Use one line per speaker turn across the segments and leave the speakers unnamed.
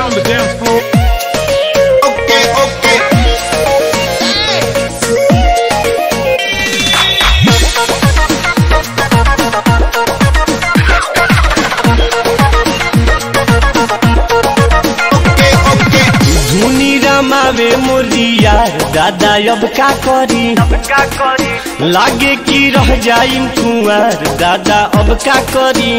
on the dance floor.
Okay, okay. Okay, okay.
धुनी रमावे मोरिया दादा अब का करी लागे कि रह जाई कुंवर दादा अब का करी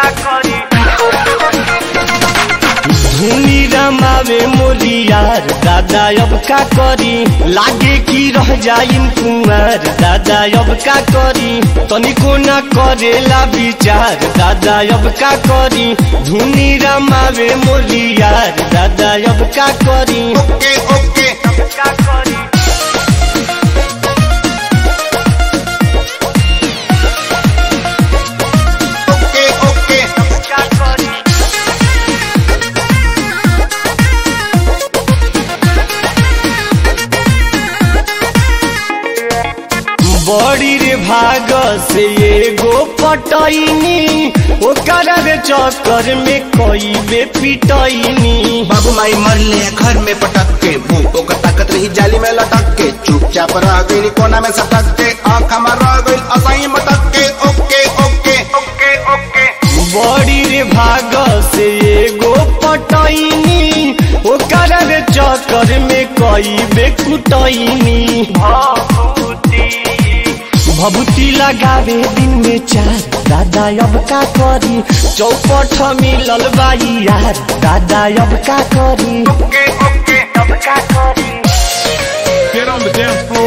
धुनी रमावे मोरिया दादा अब का करी लागे कि रह जाई कुंवर दादा अब का करी तनिको न करेला विचार दादा अब का करी धुनी रमावे मोरिया दादा अब का करी
Okay, okay. Okay, okay.
बड़ी रे भाग से एगो पटैनी ओकर रे चक्कर में कई बे पिटैनी
बाबू माई मरले घर में पटक के मुंह ओकर ताकत रही जाली में लटक के चुपचाप रह गई कोना में सटक के आँख में रह गई असाई मटक के ओके ओके ओके ओके
बड़ी रे भाग से एगो पटैनी ओकर रे चक्कर में कई बे कुटैनी भभूति लगावे दिन में चार दादा अब का करी चौपट मिलल बाई यार दादा अब का करी
okay okay
Get on the dance floor.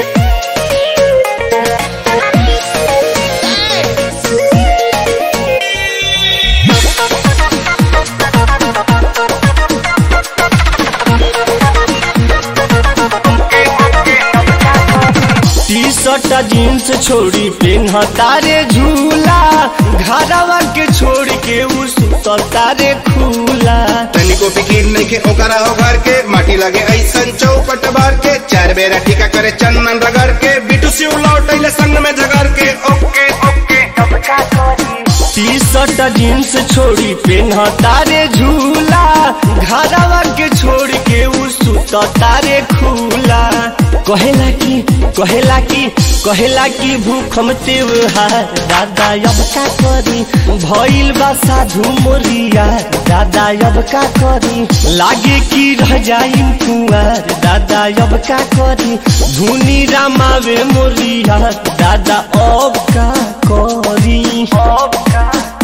T shirt jeans छोड़ी पेन्हता रे झूला घरवा के छोड़ के उ सुतता रे खुला
तनिको फिकीर नहीं के ओकरा हो घर के माटी लगे ऐसन चौपट बार के चार बेरा टीका करे चंदन रगड़ के बिटू सिउ लौटैले संग में झगड़ के okay okay
T shirt jeans छोड़ी पेन्हता रे झूला घरवा के छोड़ के उ सुतता रे खुला कहेला की कहेला की कहेला की भूखम त्योहार दादा अब का करी भइल बा साधु मोरिया दादा अब का करी लागे कि रह जाई कुंवर दादा अब का करी धुनी रामावे मोरिया दादा अब का करी अब का